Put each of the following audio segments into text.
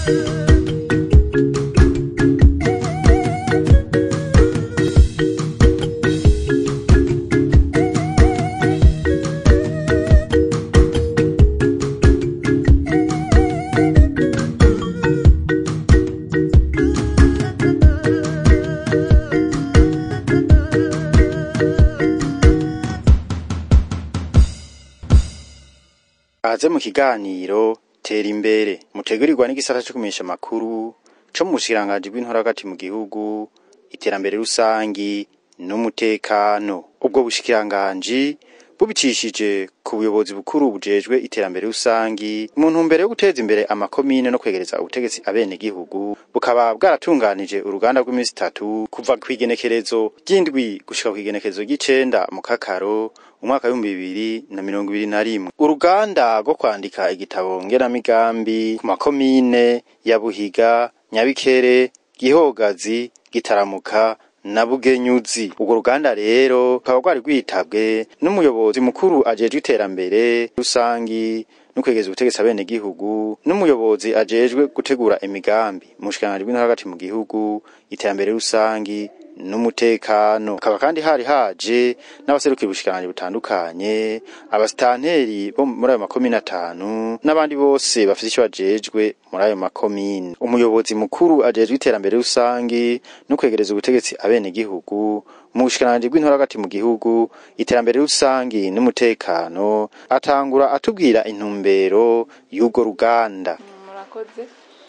Kaze mu kiganiro tera imbere mutegurirwa n'igisata co kumenyesha amakuru co mu bushikiranganji bw'intora hagati mu gihugu iterambere rusangi n'umutekano ubwo bushikiranganji bubicishije ku buyobozi bukuru bujejwe iterambere rusangi mu ntumbero yo guteza imbere amakomine no kwegereza ubutegetsi abene gihugu bukaba bwaratunganije uruganda rw'imisi itatu kuva kw'igenekerezo ry'indwi gushika kw'igenekerezo ry'icenda mu kakaro umwaka w'ibihumbi bibiri na mirongo ibiri na rimwe uruganda rwo kwandika igitabo ngenamigambi ku makomine ya buhiga nyabikere gihogazi gitaramuka na bugenyuzi urwo ruganda rero rukaba rwari rwitabwe n'umuyobozi mukuru ajejwe iterambere rusangi no kwegeza ubutegetsi abene gihugu n'umuyobozi ajejwe gutegura imigambi mu bushikiranganji bw'intara hagati mu gihugu iterambere rusangi n'umutekano hakaba kandi hari haje n'abaserukira ubushikiranganji butandukanye abasitanteri bo muri ayo makomine atanu n'abandi bose bafite ico bajejwe muri ayo makomine umuyobozi mukuru ajejwe iterambere rusangi no kwegereza ubutegetsi abene gihugu mu bushikiranganji bw'intora hagati mu gihugu iterambere rusangi n'umutekano atangura atubwira intumbero y'urwo ruganda murakoze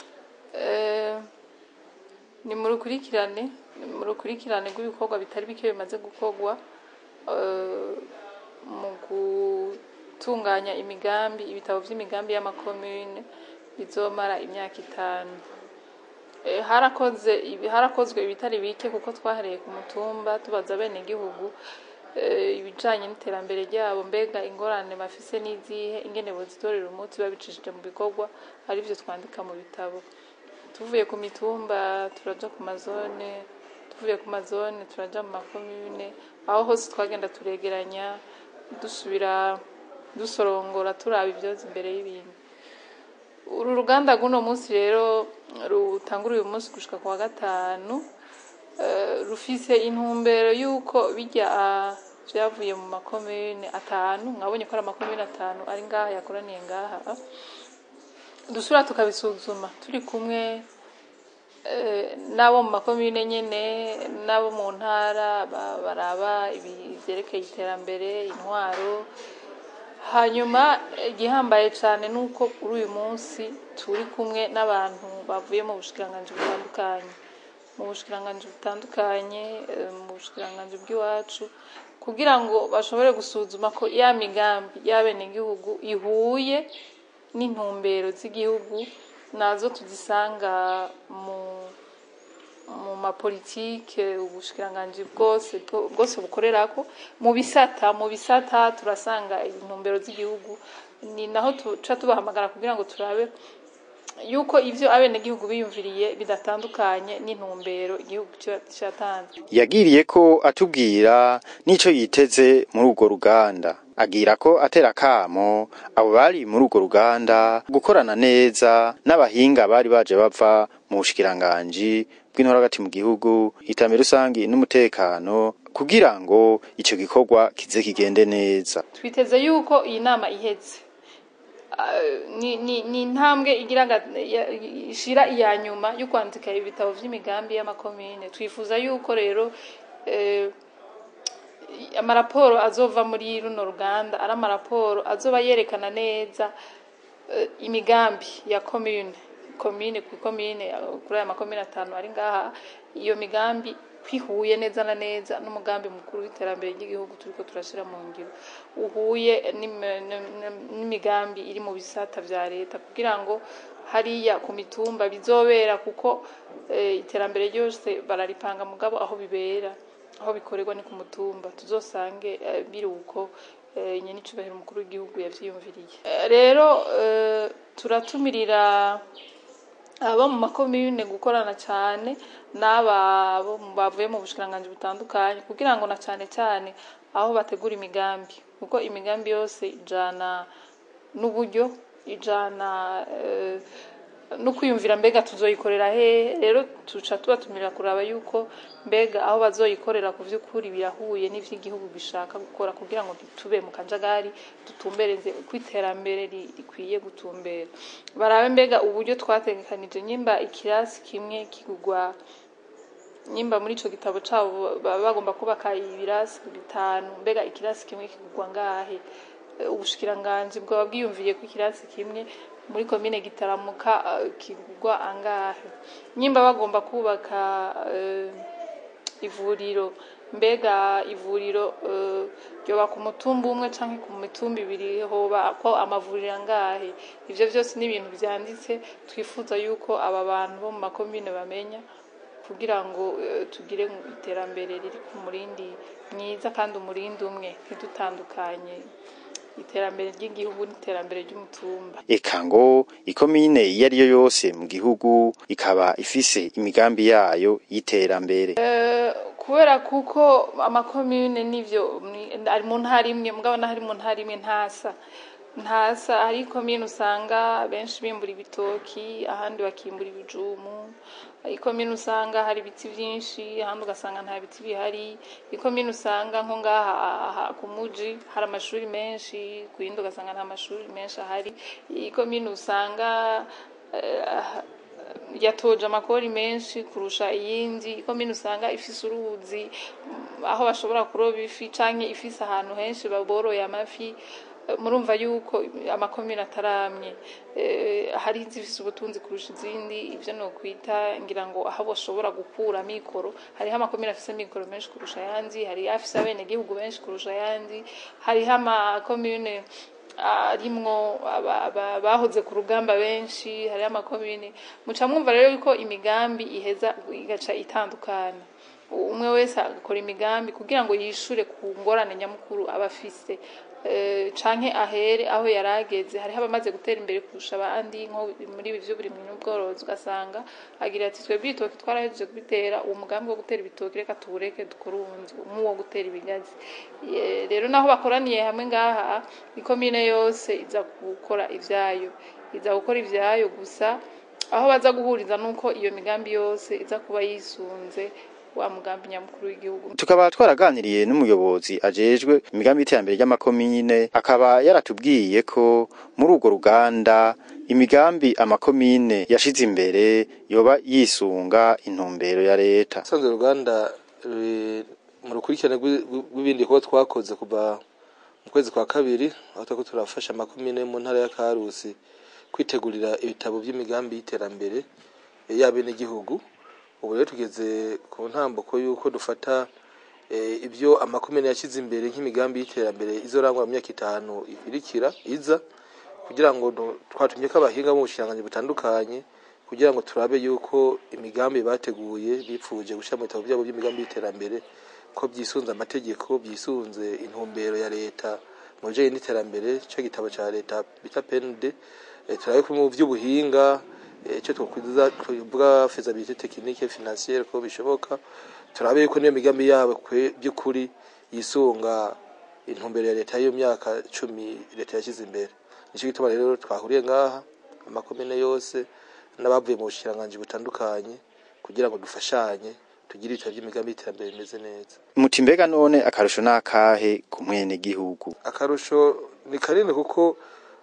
Eh, ni mu rukurikirane ni mu rukurikirane rw'ibikorwa bitari bike bimaze gukorwa eh, mu gutunganya imigambi ibitabo vy'imigambi y'amakomune bizomara imyaka itanu Eh, harakoze ibi- harakozwe ibitari bike kuko twahereye ku mutumba tubaza bene gihugu ibijanye n'iterambere ryabo mbega ingorane bafise n'izihe ingene bozitorera umuti babicishije mu bikorwa arivyo twandika mu bitabo tuvuye ku mitumba turaja ku mazone tuvuye ku mazone turaja mu makomune aho hose twagenda turegeranya dusubira dusorongora turaba ivyoza imbere y'ibintu uru ruganda rw'uno munsi rero rutangura uyu munsi gushika ku wa gatanu eh, rufise intumbero y'uko bijya ah, vyavuye mu makomune atanu mwabonye ko ari amakomune atanu ari ngaha yakoraniye ngaha dusubira tukabisuzuma turi kumwe eh, n'abo mu makomune nyene n'abo mu ntara ba- baraba ibi- ivyerekeye iterambere intwaro hanyuma igihambaye cyane ni uko kuri uyu munsi turi kumwe n'abantu bavuye mu bushikiranganji butandukanye mu bushikiranganji butandukanye eh, mu bushikiranganji bw'iwacu kugira ngo bashobore gusuzuma ko ya migambi y'abenegihugu ihuye n'intumbero z'igihugu nazo tuzisanga mu mu mapolitike ubushikiranganji bwose bwo- bwose bukorerako mu bisata mu bisata turasanga intumbero z'igihugu ni naho tuca tubahamagara kugira ngo turabe yuko ivyo abenegihugu biyumviriye bidatandukanye n'intumbero igihugu kiba catanze yagiriye ko atubwira n'ico yiteze muri urwo ruganda agira ko atera kamo abo bari muri urwo ruganda gukorana neza n'abahinga bari baje bava mu bushikiranganji bw'intora hagati mu gihugu iterambere rusangi n'umutekano kugira ngo ico gikorwa kize kigende neza twiteze yuko iyi nama iheze Ah, ni ni- ni intambwe igira nga- ya- ishira iya nyuma yo kwandika ibitabo vy'imigambi y'amakomine twifuza yuko rero eh, amaraporo azova muri runo ruganda ari amaraporo azoba yerekana neza eh, imigambi ya komine komine ku komine eh, kuri aya makomine atanu ari ngaha iyo migambi kwihuye neza na neza n'umugambi mukuru w'iterambere ry'igihugu turiko turashira mu ngiro uhuye n'im- n'im- n'imigambi iri mu bisata vya leta kugira ngo hariya ku mitumba bizobera kuko eh, iterambere ryose bararipanga mugabo aho bibera aho bikorerwa ni ku mutumba tuzosange eh, biri uko eh, nyene icubahiro umukuru w'igihugu yavyiyumviriye Eh, rero eh, turatumirira abo mu makomune gukorana cyane n'aba bo mu- bavuye mu bushikiranganji butandukanye kugira ngo na cyane cyane aho bategura imigambi kuko imigambi yose ijana n'uburyo ijana eh, no kwiyumvira mbega tuzoyikorera hehe rero tuca tubatumira kuraba yuko mbega aho bazoyikorera ku vy'ukuri birahuye n'ivy'igihugu gishaka gukora kugira ngo ntitube mu kajagari dutumbereze uko iterambere ri- rikwiye gutumbera barabe mbega uburyo twategekanije nyimba ikirasi kimwe kigurwa nyimba muri ico gitabo cabo baba bagomba kubaka ibirasi bitanu mbega ikirasi kimwe kigurwa ngahe Eh, ubushikiranganji bwaba bwiyumviye ko ikirasi kimwe muri komine gitaramuka eh, kigurwa angahe nyimba bagomba kubaka eh, ivuriro mbega ivuriro eh, ryoba ku mutumba umwe canke ku mitumba ibiri hoba ko amavuriro angahe ivyo vyose ni ibintu vyanditse twifuza yuko aba bantu bo mu makomine bamenya kugira ngo eh, tugire iterambere riri ku murindi myiza kandi umurindi umwe ntidutandukanye iterambere ry'igihugu n'iterambere ry'umutumba eka ngo ikomine iyo ari yo yose mu gihugu ikaba ifise imigambi yayo y'iterambere Eh, kubera kuko amakomune n'ivyo ni- ari mu ntara imwe mugabo naho ari mu ntara imwe ntasa ntasa hari ikomine usanga benshi bimbura ibitoki ahandi bakimbura ibijumu ikomine usanga hari ibiti vyinshi ahandi ugasanga nta biti bihari ikomine usanga nko ngaha aha ku muji hari amashuri menshi ku yindi ugasanga nta mashuri menshi ahari ikomine usanga eh, yatoje amakori menshi kurusha iyindi ikomine usanga ifise uruzi mm, aho bashobora kuroba ifi canke ifise ahantu henshi baboroye amafi Eh, murumva yuko amakomine ataramye Eh, hari izifise ubutunzi kurusha izindi ivyo nokwita ngira ngo aho bashobora gukura mikoro hariho amakomine afise mikoro menshi kurusha ayandi hari afise abenegihugu benshi kurusha ayandi hariho amakomine arimwo aba- aba- bahoze ku rugamba benshi hariho amakomine muca mwumva rero yuko imigambi iheza igaca itandukana umwe wese agakora imigambi kugira ngo yishure ku ngorane nyamukuru aba afise Eh, canke ahere aho yari ageze hariho abamaze gutera imbere kurusha abandi nko muri ibi vy'uburimyi n'ubworozi ugasanga agira ati twebwe ibitoki twarahejeje kubitera uwo mugambi wo gutera ibitoki reka tuwureke dukore uwundi nk'uwo gutera ibigazi Ye- rero naho bakoraniye hamwe ngaha ikomine yose iza gukora ivyayo iza gukora ivyayo gusa aho baza guhuriza nuko iyo migambi yose iza kuba yisunze wa mugambi nyamukuru w'igihugu tukaba twaraganiriye n'umuyobozi ajejwe imigambi y'iterambere ry'amakomine akaba yaratubwiye ko muri urwo ruganda imigambi amakomine yashize imbere yoba yisunga intumbero ya leta usanzwe uruganda ruri mu rukurikirane rw'i- rw'ibindi bikorwa twakoze kuva mu kwezi kwa kabiri aho turiko turafasha amakomine mu ntara ya karusi kwitegurira ibitabo by'imigambi y'iterambere y'abenegihugu ubu rero tugeze ku ntambuko y'uko dufata eh, ibyo amakomine yashyize imbere nk'imigambi y'iterambere izorangwa mu myaka itanu ikurikira iza kugira ngo du- twatumye ko abahinga mu bushikiranganji butandukanye kugira ngo turabe yuko imigambi bateguye bipfuje gushyira mu bitabo byabo by'imigambi y'iterambere ko byisunze amategeko byisunze intumbero ya leta mu bijanye n'iterambere cyo gitabo cya leta bita PND eh, turabe ko mu by'ubuhinga eh, icyo twakwiza tuvuga faisabilité technique financière ko bishoboka turabe yuko niyo migambi yabo kwe- by'ukuri yisunga intumbero ya leta y'iyo myaka cumi leta yashyize imbere nicyo gituma rero twahuriye ngaha amakomine yose n'abavuye mu bushikiranganji butandukanye kugira ngo dufashanye tugire ibitabo by'imigambi y'iterambere bimeze neza muti mbega none akarusho n'akahe ku mwenegihugu akarusho ni kanini kuko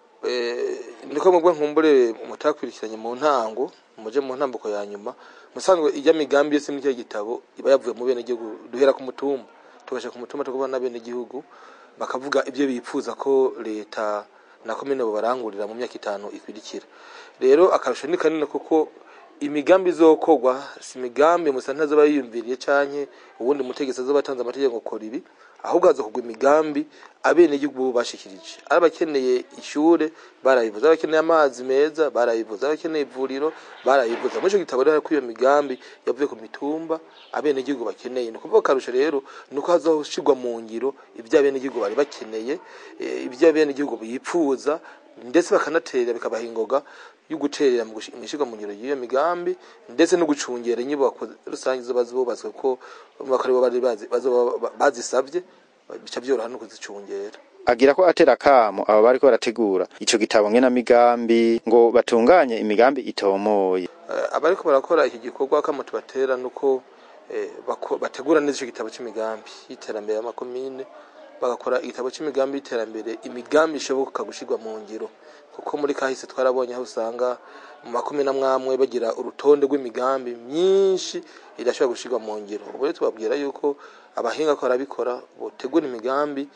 eh, niko mubwo nkumbure mutakurikiranye mu ntango muje mu ntambuko ya nyuma musanzwe ijya migambi yose muri cyo gitabo iba yavuye mu bene gihugu duhera ku mutumba tugasha ku mutumba tukubona bene gihugu bakavuga ibyo bipfuza ko leta na komine barangurira mu myaka itanu ikurikira rero akarusho ni kanini kuko imigambi izokorwa si imigambi musa ntazoba yiyumviriye canke ubundi mutegetsi azoba atanze amategeko ngo kora ibi ahubwo hazokorwa imigambi abenegihugu bo bashikirije ari abakeneye ishure barayivuze ari abakeneye amazi meza barayivuze ari abakeneye ivuriro barayivuze muri ico gitabo rero hariko iyo migambi yavuye ku mitumba abenegihugu bakeneye ni ukuvuga akarusho rero ni uko hazoshirwa mu ngiro ibyo abenegihugu bari bakeneye eh, ibyo abenegihugu bipfuza ndetse bakanaterera bikabaha ingoga yo guterera mu gushi- mw'ishirwa mu ngiro y'iyo migambi ndetse no gucungera inyubako rusange zoba zubatswe ko bakari bo bari bazi- bazoba bazisavye bica byoroha no kuzicungera agira ko atera kamo aba bariko barategura ico gitabo ngenamigambi ngo batunganye imigambi itomoye Eh, abariko barakora iki gikorwa kama tubatera nuko eh, bako- bategura neza ico gitabo c'imigambi y'iterambere y'amakomine bagakora igitabo c'imigambi y'iterambere imigambi ishoboka gushirwa mu ngiro kuko muri kahise twarabonye aho usanga mu makomine amwamwe bagira urutonde rw'imigambi myinshi idashobora gushirwa mu ngiro ubu rero tubabwira yuko abahinga ko barabikora botegura imigambi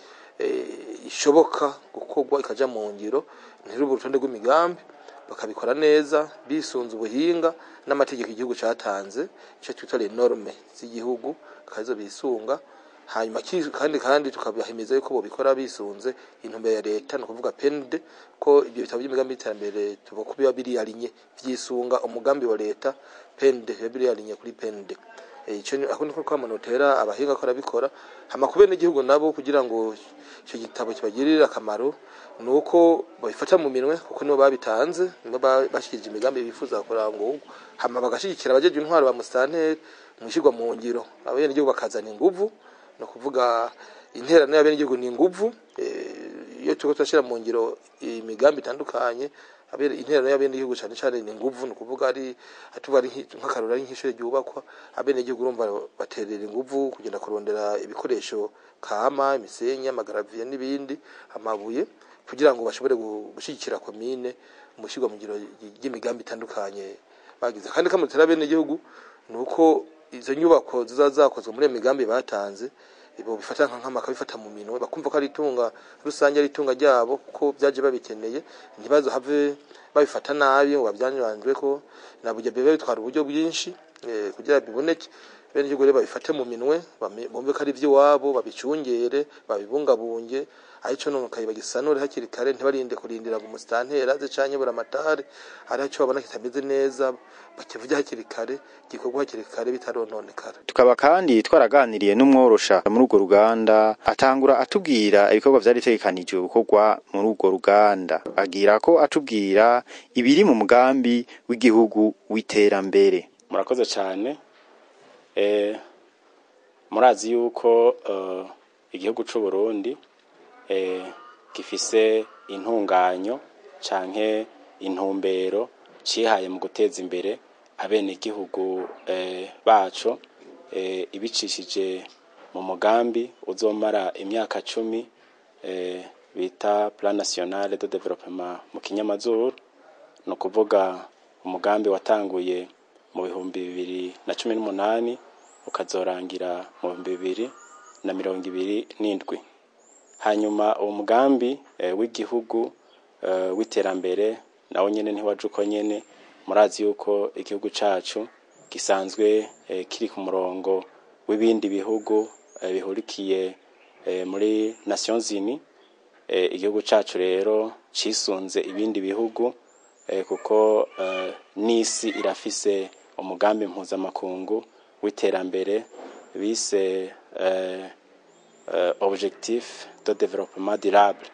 eh, ishoboka gukorwa ikaja mu ngiro ntirube urutonde rw'imigambi bakabikora neza bisunze ubuhinga n'amategeko igihugu catanze ico twita les normes z'igihugu kazo bisunga hanyuma ki- kandi kandi tukabahimiza yuko bobikora bisunze intumbero ya leta ni ukuvuga PND ko ibyo bitabo by'imigambi y'iterambere tuvuga ko biba biri alinye vyisunga umugambi wa leta PND biba biri alinye kuri PND Eh, ico ni ako niko kwamanotera abahinga ko arabikora hama kubera n'igihugu nabo kugira ngo ico gitabo kibagirire akamaro nuko babifata mu minwe kuko nibo babitanze nibo ba- bashikirije imigambi bifuza kurangurwa hama bagashigikira abajeje intwaro ba musitanteri mwishirwa mu ngiro abenegihugu bakazana inguvu ni ukuvuga interano y'abenegihugu ni inguvu eh, iyo turiko turashira mu ngiro imigambi itandukanye abere interano y'abenegihugu cane cane ni inguvu ni ukuvuga ari atuba ari nk'i- nk'akarorero ari nk'ishure ryubakwa abenegihugu urumva baterera inguvu kugenda kurondera ibikoresho kama imisenyi amagaraviye n'ibindi amabuye kugira ngo bashobore gu- gushigikira komine mu shirwa mu ngiro ry'imigambi itandukanye bagize kandi kamutera abenegihugu ni uko izo nyubako ziza zakozwe muri iyo migambi batanze ibo bifata nka nkama bakabifata mu minwe bakumva ko ari itunga rusange ari itunga ryabo kuko byaje babikeneye ntibazo have babifata nabi ngo babyanjwe ko nabujya bibe bitwara uburyo bwinshi eh, kugira biboneke bene igihugu rero babifate mu minwe bame- bumve ko ari iby'iwabo babicungere babibungabunge arico nonokaye bagisanure hakiri kare ntibarinde kurindira ngo umusitantera aze canke buramatari ari ico babona kitameze neza bakivuge hakiri kare gikorwa hakiri kare bitarononekara tukaba kandi twaraganiriye n'umworosha muri urwo ruganda atangura atubwira ibikorwa vyari bitegekanijwe gukorwa muri urwo ruganda agira ko atubwira ibiri mu mugambi w'igihugu w'iterambere murakoze cyane eh, murazi yuko eh, igihugu c'u Burundi eh, gifise intunganyo canke intumbero cihaye mu guteza imbere abenegihugu eh, baco eh, ibicishije mu mugambi uzomara imyaka cumi eh, bita plan national de développement mu kinyamazuru ni ukuvuga umugambi watanguye mu bihumbi bibiri na cumi n'umunani ukazorangira mu bihumbi bibiri na mirongo ibiri n'indwi hanyuma uwo mugambi eh, w'igihugu eh, w'iterambere nawo nyene ntiwaje uko nyene murazi yuko igihugu cacu gisanzwe eh, kiri ku murongo w'ibindi bihugu eh, bihurikiye eh, muri Nations Unies eh, igihugu cacu rero cisunze ibindi bihugu eh, kuko eh, n'isi irafise umugambi mpuzamakungu w'iterambere bise eh, eh, objectif de développement durable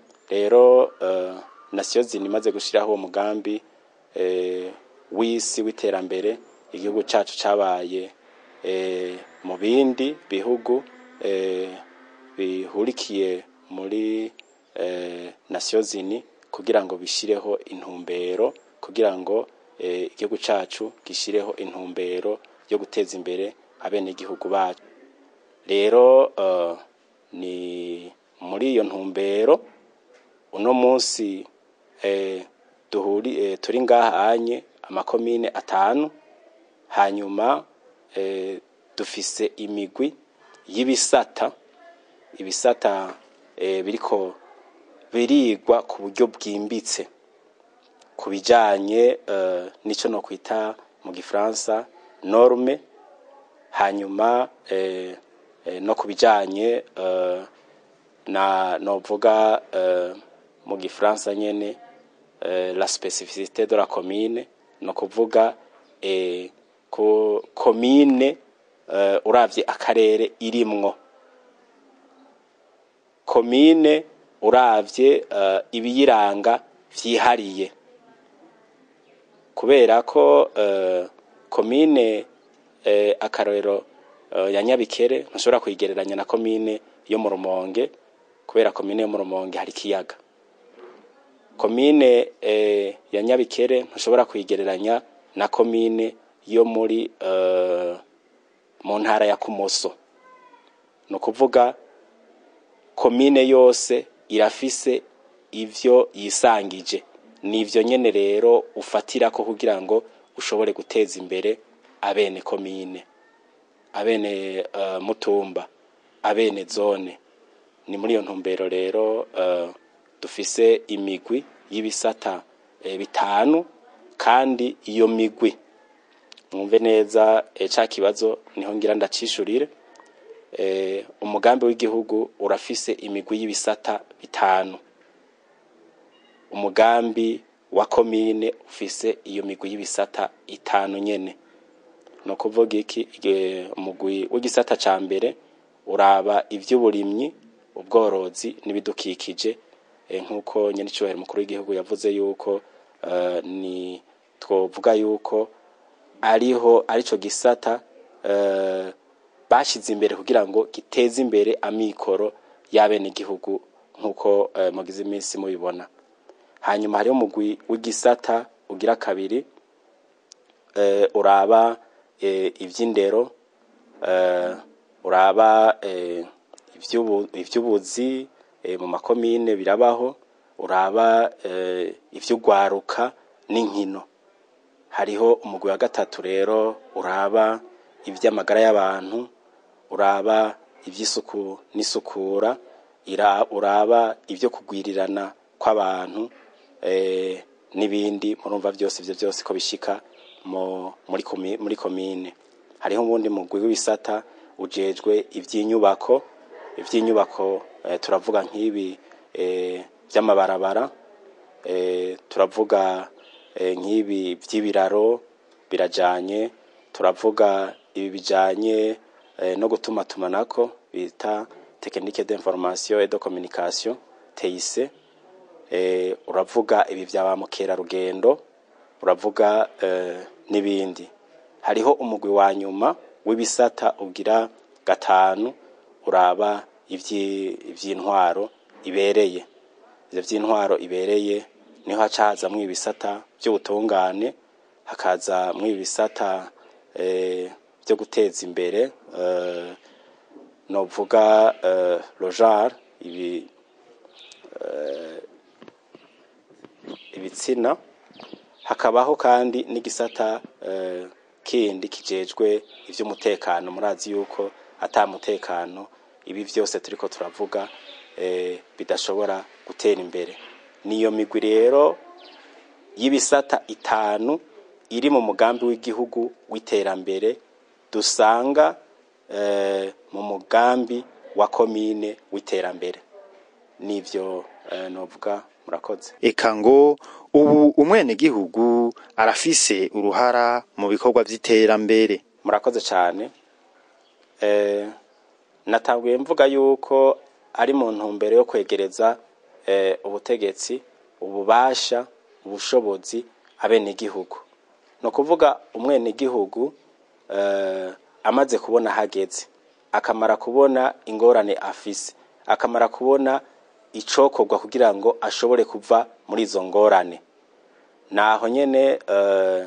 rero eh, Nations Unies imaze gushiraho uwo mugambi eh, w'isi w'iterambere igihugu cacu cabaye eh, mu bindi bihugu eh, bihurikiye muri eh, Nations Unies kugira ngo bishireho intumbero kugira ngo eh, igihugu cacu gishireho intumbero yo guteza imbere abenegihugu bacu rero eh, ni muri iyo ntumbero uno munsi eh, duhuri eh, turi ngaha anye amakomine atanu hanyuma eh, dufise imigwi y'ibisata ibisata eh, biriko birigwa ku buryo bwimbitse ku bijanye eh, n'ico no kwita mu gifaransa norme hanyuma eh, eh, no ku bijanye eh, na novuga eh, mu gifaransa nyene eh, la specificité de la commune no kuvuga eh, ko commune eh, uravye akarere irimwo komine uravye uh, ibiyiranga vyihariye kubera ko uh, komine uh, akarorero uh, ya Nyabikere ntushobora kuyigereranya na komine yo mu Rumonge kubera komine yo mu rumonge hari ikiyaga komine eh, ya nyabikere ntushobora kuyigereranya na komine yo muri eh, mu ntara ya kumoso ni ukuvuga komine yose irafise ivyo yisangije nivyo nyene rero ufatirako kugira ngo ushobore guteza imbere abene komine abene uh, mutumba abene zone ni muri iyo ntumbero rero uh, dufise imigwi y'ibisata eh, bitanu kandi iyo migwi mwumve neza eh, ca kibazo niho ngira ndacishurire eh, umugambi w'igihugu urafise imigwi y'ibisata bitanu umugambi wa komine ufise iyo migwi y'ibisata itanu nyene no kuvuga iki Ige- umugwi w'igisata ca mbere uraba ivy'uburimyi ubworozi n'ibidukikije eh, nk'uko nyenicubahiro mukuru w'igihugu yavuze yuko eh, ni twovuga yuko ariho arico gisata eh, bashize imbere kugira ngo giteze imbere amikoro y'abenegihugu nk'uko eh, mugize iminsi mubibona hanyuma hariho umugwi w'igisata ugira kabiri eh, uraba eh, ivy'indero eh, uraba eh, ivy'ubu- ivy'ubuzi eh, mu makomine birabaho uraba eh, ivy'ugwaruka n'inkino hariho umugwi wa gatatu rero uraba ivy'amagara y'abantu uraba ivy'isuku n'isukura ira- uraba ivyo kugwirirana kw'abantu eh, n'ibindi murumva vyose ivyo vyose ko bishika mu- muri komi- muri komine hariho ubundi mugwi w'ibisata ujejwe ivy'inyubako ivy'inyubako eh, turavuga nk'ibi eh, vy'amabarabara eh, turavuga eh, nk'ibi vy'ibiraro birajanye turavuga ibi bijanye eh, no gutuma tumanako bita technique d'information et de communication TIC eh, uravuga ibi vya ba mukerarugendo uravuga eh, n'ibindi hariho umugwi wa nyuma w'ibisata ugira gatanu uraba ivyi- ivy'intwaro ibereye ivyo vy'intwaro ibereye niho haca hazamwo ibisata vy'ubutungane hakazamwo ibisata eh, vyo guteza imbere eh, novuga eh, lojar ibi ibitsina hakabaho kandi n'igisata eh, kindi kijejwe ivy'umutekano murazi yuko ata mutekano ibi vyose turiko turavuga eh, bidashobora gutera imbere niyo migwi rero y'ibisata itanu iri mu mugambi w'igihugu w'iterambere dusanga eh, mu mugambi wa komine w'iterambere nivyo eh, novuga murakoze eka ngo ubu umwenegihugu arafise uruhara mu bikorwa vy'iterambere murakoze cyane eh, natanguye mvuga yuko ari mu ntumbero yo kwegereza eh, ubutegetsi ububasha ubushobozi abenegihugu ni ukuvuga umwenegihugu eh, amaze kubona hageze akamara kubona ingorane afise akamara kubona icokorwa kugira ngo ashobore kuva muri izo ngorane naho nyene eh,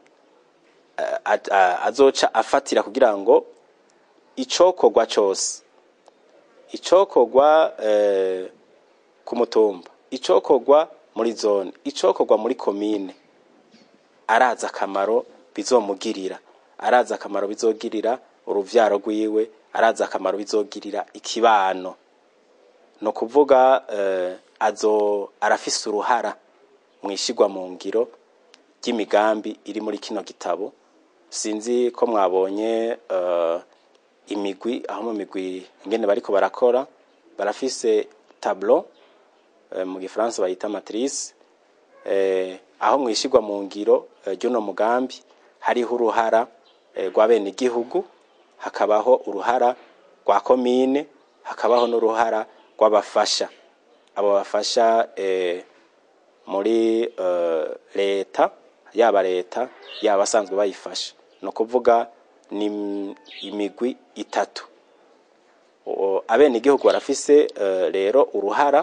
a- a- azoca afatira kugira ngo icokorwa cose icokorwa eh, ku mutumba icokorwa muri zone icokorwa muri komine arazi akamaro bizomugirira arazi akamaro bizogirira uruvyaro rwiwe arazi akamaro bizogirira ikibano no kuvuga eh, azo arafise uruhara mwishigwa mu ngiro ry'imigambi iri muri kino gitabo sinzi ko mwabonye eh, imigwi aho mu migwi ingene bariko barakora barafise tableau eh, mu gifaransa bayita matrice eh, aho mwishigwa mu ngiro eh, ry'uno mugambi hariho uruhara eh, rw'abenegihugu hakabaho uruhara rwa komine hakabaho n'uruhara rw'abafasha abo bafasha eh, muri eh, leta yaba leta yaba abasanzwe bayifasha ni ukuvuga ni im- imigwi itatu o- abenegihugu barafise eh, rero uruhara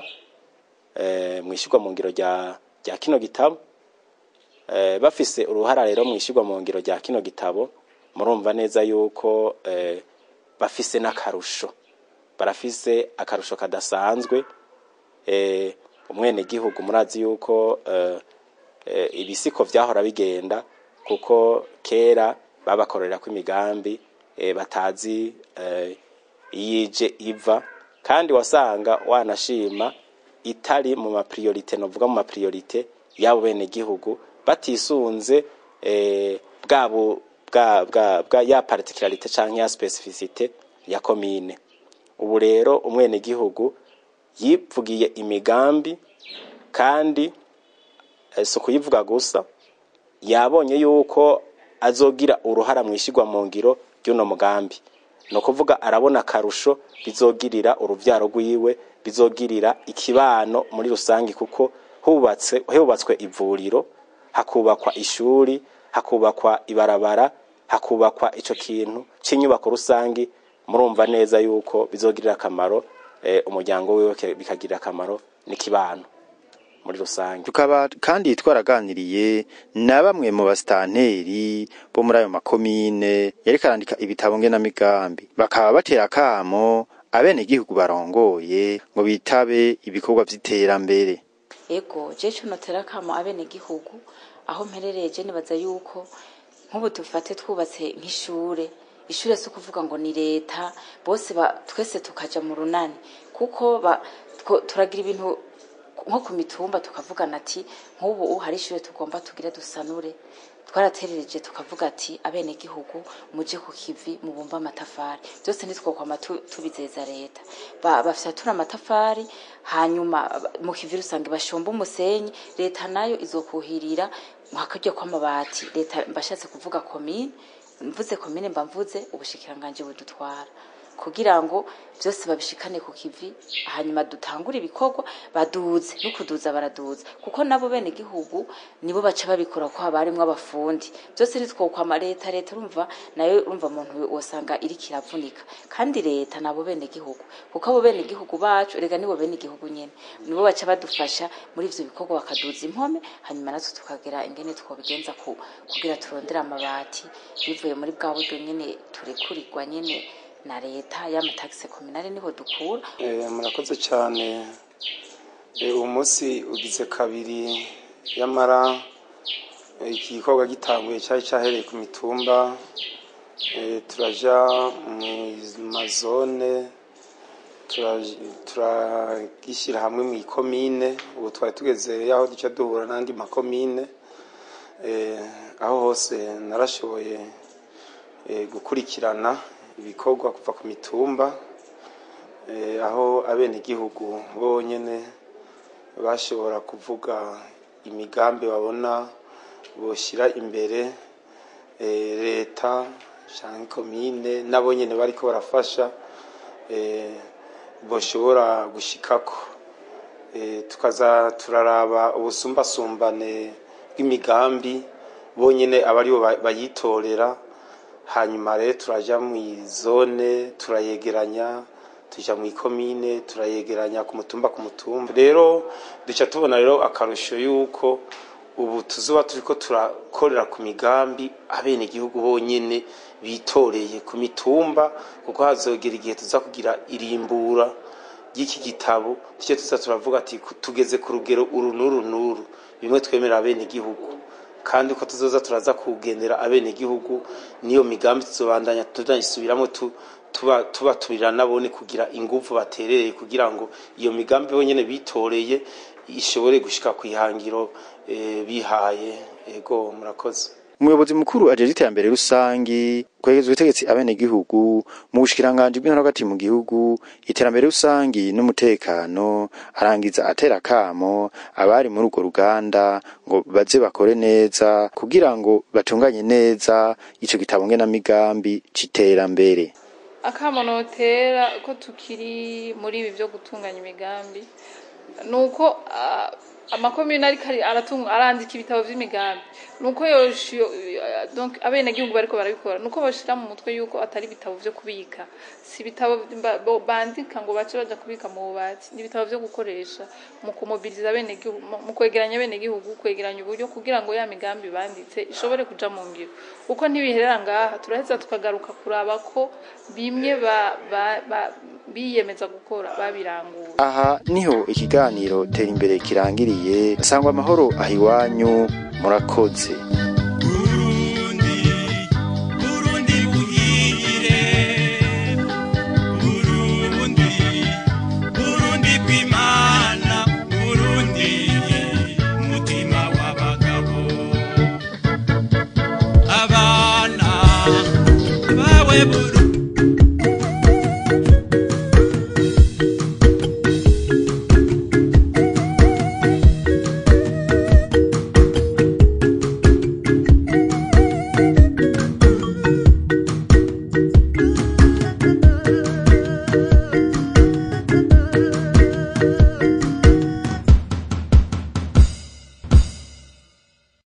eh, mu ishyirwa mu ngiro rya rya kino gitabo eh, bafise uruhara rero mu ishyirwa mu ngiro rya kino gitabo murumva neza yuko eh, bafise n'akarusho barafise akarusho kadasanzwe eh, umwenegihugu murazi yuko eh, eh, ibisiko vyahora bigenda kuko kera babakorera ko imigambi eh, batazi eh, iyije iva kandi wasanga wanashima itari mu mapriorite novuga mu mapriorite y'abo bene gihugu batisunze eh, bwabo bwa bwa bwa ya particularité canke ya specificité ya commune ubu rero umwene gihugu yivugiye imigambi kandi eh, si kuyivuga gusa yabonye yuko azogira uruhara mu ishyirwa mu ngiro ry'uno mugambi ni ukuvuga arabona akarusho bizogirira urubyaro rwiwe bizogirira ikibano muri rusange kuko hubatse hubatswe ivuriro hakubakwa ishuri hakubakwa ibarabara hakubakwa ico kintu c'inyubako rusange murumva neza yuko bizogirira akamaro eh, umuryango wiwe ke- bikagirira akamaro n'ikibano muri rusange tukaba kandi twaraganiriye na bamwe mu basitanteri bo muri ayo makomine yariko arandika ibitabo ngenamigambi bakaba batera akamo abenegihugu barongoye ngo bitabe ibikorwa vy'iterambere ego je co notera kamo abenegihugu aho mperereye je nibaza yuko nk'ubu dufate twubatse nk'ishure ishure si ukuvuga ngo ni leta bose ba, twese tukaja mu runani kuko ba, two- turagira ibintu nko ku mitumba tukavugana ati nk'ubu hari ishure tugomba tugire dusanure twaraterereje tukavuga ati abenegihugu muje ku kivi mubumba amatafari byose ntitwokwama tu- tubizeza leta Ba- bafyatura amatafari hanyuma ba- mu kivi rusange bashomba umusenyi leta nayo izokuhirira hakarya kw'amabati leta mbashatse kuvuga komine mvuze komine mba mvuze ubushikiranganje budutwara kugira ngo byose babishikane ku kivi hanyuma dutangure ibikorwa baduze no kuduza baraduza kuko nabo bene gihugu nibo baca babikora ko haba harimwo abafundi byose nitwokwama leta leta urumva nayo urumva umuntu wosanga iri kiravunika kandi leta nabo bene gihugu kuko abo bene gihugu bacu rega nibo bene gihugu nyene nibo baca badufasha muri ivyo bikorwa bakaduza impome hanyuma natwe tukagera ingene twobigenza ku, kugira turondere amabati bivuye muri bwa buryo nyene turekurirwa nyene na leta y'amatagisi kominale niho dukura Eh, murakoze cyane Eh, uwo munsi ugize kabiri yamara eh, iki gikorwa gitanguye cyari cyahereye ku mitumba Eh, turaja mu mazone tura- turagishyira hamwe mu ikomine ubu twari tugeze aho duca duhura n'andi makomine Eh, aho hose narashoboye eh, gukurikirana ibikorwa kuva ku mitumba eh, aho abenegihugu bonyene bashobora kuvuga imigambi babona boshyira imbere eh, leta canke komine nabo nyene bariko barafasha eh, boshobora gushikako eh, tukaza turaraba ubusumbasumbane bw'imigambi bonyene abaribo ba- bayitorera hanyuma rero turaja mu zone turayegeranya tuja mu ikomine turayegeranya ku mutumba ku mutumba rero duca tubona rero akarusho yuko ubu tuzoba turiko turakorera ku migambi abenegihugu bonyene bitoreye ku mitumba kuko hazogera igihe tuza kugira irimbura ry'iki gitabo tuce tuza turavuga ati ku- tugeze ku rugero uru n'uru n'uru bimwe twemerera abenegihugu kandi uko tuzoza turaza kugendera abenegihugu niyo migambi tuzobandanya tunayisubiramo tu, tuba tubaturira nabone kugira ingufu baterereye kugira ngo iyo migambi bonyene bitoreye ishobore gushika ku ihangiro eh, bihaye ego murakoze umuyobozi mukuru ajejwe iterambere rusangi kwegereza ubutegetsi abenegihugu mu bushikiranganji bw'intara hagati mu gihugu iterambere rusangi n'umutekano arangiza atera akamo abari muri urwo ruganda ngo baze bakore neza kugira ngo batunganye neza ico gitabo ngenamigambi c'iterambere akamo notera ko tukiri muri ibi byo gutunganya imigambi ni uko ah, amakomune ariko ari- aratunga arandika ibitabo vy'imigambi nuko yoshiyo donc abenegihugu bariko barabikora nuko boshira mu mutwe yuko atari ibitabo vyo kubika si ibitabo ba- bo- bandika ngo bace baja kubika mu bubati ni ibitabo vyo gukoresha mu kumobiriza abenegihugu mu- mu kwegeranya abenegihugu kwegeranya uburyo kugira ngo ya migambi banditse ishobore kuja mu ngiro uko ntibiherera ngaha turaheza tukagaruka kuraba ko bimwe ba, ba, ba, biyemeza gukora babirangura aha niho ikiganiro tera imbere kirangiriye sangwa amahoro ahiwanyu murakoze Burundi, Burundi buhire, Burundi, Burundi bw'Imana, Burundi, mutima w'abagabo. Abana bawe Burundi